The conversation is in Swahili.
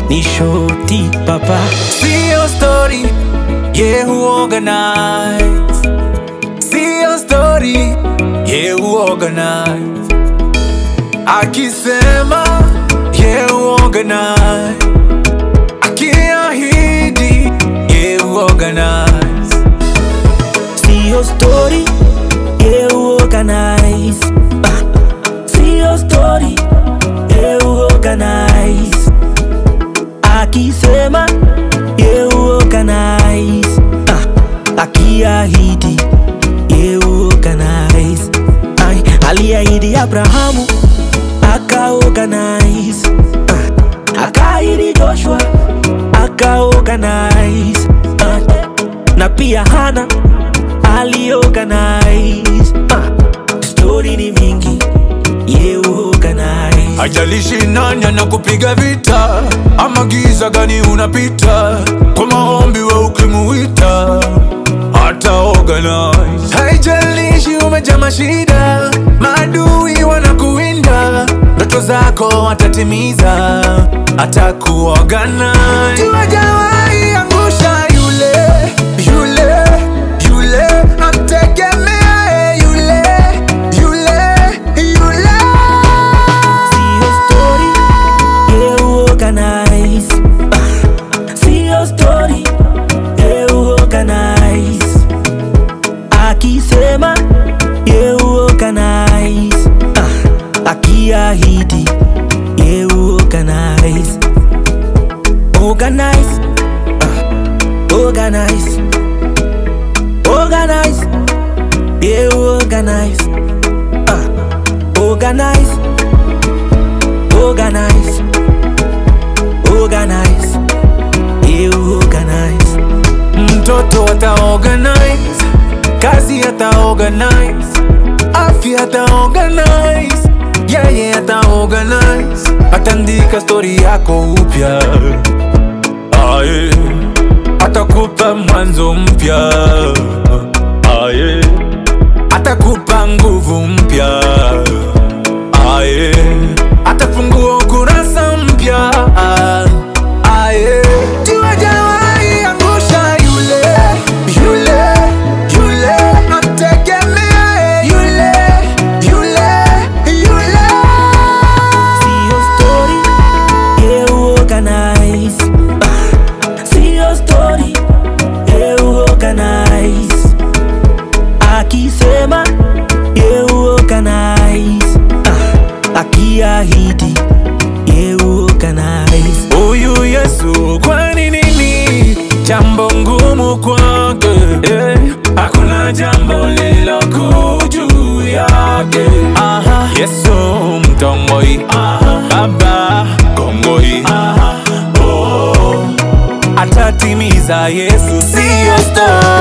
ni shoti papa Sio story, yeah who organize. Sio story, yeah who organize. Akisema, yeah who organize. Akiahidi, yeah who organize. Sio story, yeah organize. Ah, Sio story, yeah organize. Akisema, yeah organize. Ah, Akiahidi, yeah organize. Ay, aliahidi Abrahamu, aka organize. Ah, Akaahidi Joshua, aka organize. Ah, na pia Hana aliorganize uh, story ni mingi ye organize Hajalishi nani anakupiga vita ama giza gani unapita, kwa maombi we ukimuita hata organize. Haijalishi umejaa mashida, maadui wanakuwinda, ndoto zako watatimiza, atakuorganize. Tuwajawahi angusha yule yule yule, namtegemea yule yule yule Sio story ye organize uh, Sio story ye organize Akisema ye organize uh, Akiahidi ye organize Organize uh, Organize Organize Yeah, organize uh, Organize Organize Organize Yeah, organize mtoto ataorganize, kazi ataorganize, afya ataorganize, yeye ataorganize, ataandika stori yako upya, aye, atakupa mwanzo mpya, aye, atakupa nguvu mpya, aye, atafungua ukurasa mpya, aye. Tuwajawahi angusha yule yule yule, namtegemea yule yule yule. Sio story Yeah, organize uh, Sio story Yeah, organize Akisema Yeah, organize uh, Akiahidi Yeah, organize Huyu Yesu kwani nini jambo ngumu kwake? Eh, hakuna jambo lililo juu yake. Aha. Yesu mtongoi, Baba kongoi, oh. atatimiza Yesu, sio story.